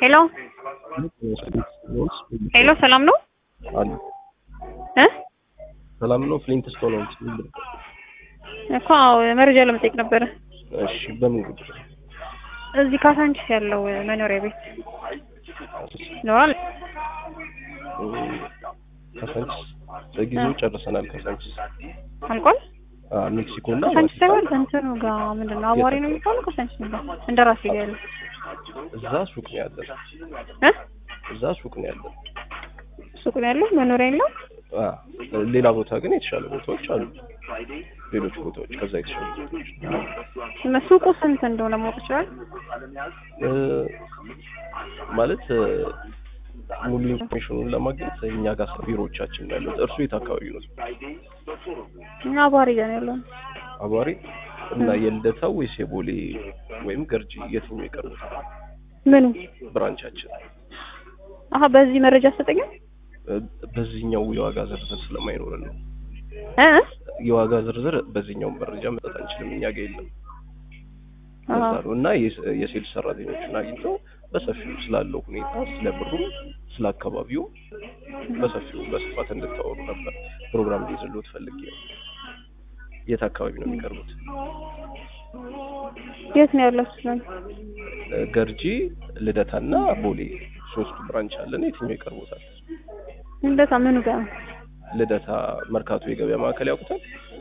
ሄሎ ሄሎ፣ ሰላም ነው አሉ እ ሰላም ነው። ፍሊንት ስቶን ነው እንዴ? እኮ አዎ፣ መረጃ ለመጠየቅ ነበረ። እሺ፣ በምን ጉዳይ? እዚህ ካሳንቺስ ያለው መኖሪያ ቤት ይኖራል? ካሳንቺስ በጊዜው ጨርሰናል። ካሳንቺስ አልቋል? አ ሜክሲኮ እና ካሳንቺስ ሳይሆን እንትኑ ጋር ምንድን ነው አቧሪ ነው የሚባለው? ካሳንቺስ ነው እንደ ራሴ ጋር ያለው እዛ ሱቅ ነው ያለን። እ እዛ ሱቅ ነው ያለን። ሱቅ ነው ያለው መኖሪያ የለው? አ ሌላ ቦታ ግን የተሻለ ቦታዎች አሉ። ሌሎች ቦታዎች ከዛ የተሻሉ ቦታዎች ሱቁ ስንት እንደሆነ ማወቅ ይችላል? እ ማለት እ ሙሉ ኢንፎርሜሽኑን ለማግኘት እኛ ጋር ቢሮዎቻችን ነው ያሉት። እርሱ የት አካባቢ ነው? እኛ አቧሪ ጋር ነው ያለው። አቧሪ እና የልደታ ወይስ የቦሌ ወይም ገርጂ የትኛው ይቀርቡታል? ምኑ? ብራንቻችን አሀ በዚህ መረጃ አትሰጠኝም? እ በዚህኛው የዋጋ ዝርዝር ስለማይኖረን ነው። እ የዋጋ ዝርዝር በዚህኛው መረጃ መስጠት አንችልም፣ እኛ ጋር የለም። አሀ ለዛ ነው እና የስ- የሴልስ ሰራተኞችን አግኝተው በሰፊው ስላለው ሁኔታ ስለ ብሩ፣ ስለ አካባቢው በሰፊው በስፋት እንድታወሩ ነበር ፕሮግራም ሊይዝልዎት ፈልጌ ነው። የት አካባቢ ነው የሚቀርቡት? የት ነው ያለው? ስለ እ ገርጂ፣ ልደታና ቦሌ ሶስቱ ብራንች አለን። የትኛው ይቀርቦታል? እንደታ ምኑ ጋር ነው? ልደታ መርካቶ የገበያ ማዕከል ያውቁታል?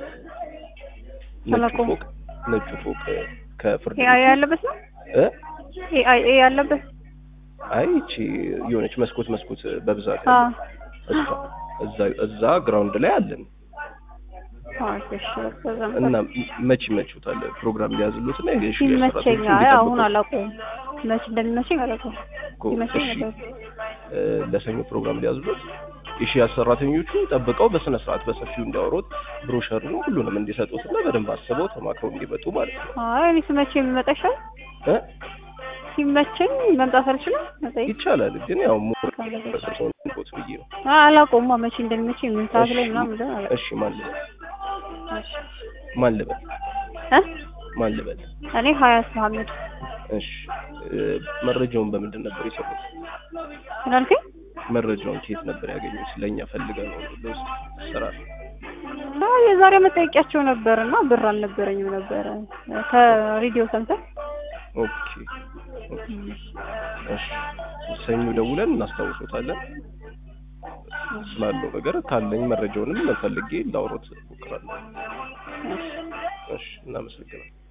ነጩ አላውቀውም። ፎቅ ነጩ ፎቅ ከፍርድ ኤአይ ያለበት ነው? እ ኤአይ ኤ ያለበት አይ እቺ የሆነች መስኮት መስኮት በብዛት አ እሷ እዛ እዛ ግራውንድ ላይ አለን አ እሺ በዛ እና መቼ ይመችዎታል? ፕሮግራም ሊያዝሉት እና የሽ ይመቸኛ አሁን አላውቀውም። መች እንደሚመቸኝ አላውቀውም። ይመቸኝ እሺ ነበር። እ ለሰኞ ፕሮግራም ሊያዝሉት የሺያዝ ሰራተኞቹ ጠብቀው በስነ ስርዓት በሰፊው እንዲያወሩት ብሮሸሩን ሁሉንም እንዲሰጡት እና በደንብ አስበው ተማክረው እንዲመጡ ማለት ነው አይ እኔ ሲመቸኝ የሚመጣ ይሻል። እ ሲመቸኝ መምጣት አልችልም። መጠየቅ ይቻላል ግን ያው ሞር ካለበት ሰውን ቦት ብዬ ነው አ አላውቀውም። መቼ እንደሚመቸኝ ምን ሰዓት ላይ ምናምን እንደሆነ አላውቅም። እሺ ማን ልበል እሺ ማን ልበል እ ማን ልበል እኔ ሀያት መሀመድ እሺ እ መረጃውን በምንድን ነበር የሰሩት ምን አልከኝ? መረጃውን ከየት ነበር ያገኙት ለእኛ ፈልገን ነው ለውስጥ ስራ አይ የዛሬ መጠየቂያቸው ነበር እና ብር አልነበረኝም ነበረ ከሬዲዮ ሰምተህ ኦኬ ኦኬ እሺ ሰኞ ደውለን እናስታውሶታለን ስላለው ነገር ካለኝ መረጃውንም ፈልጌ ላውሮት እሞክራለሁ እሺ እሺ እናመሰግናለን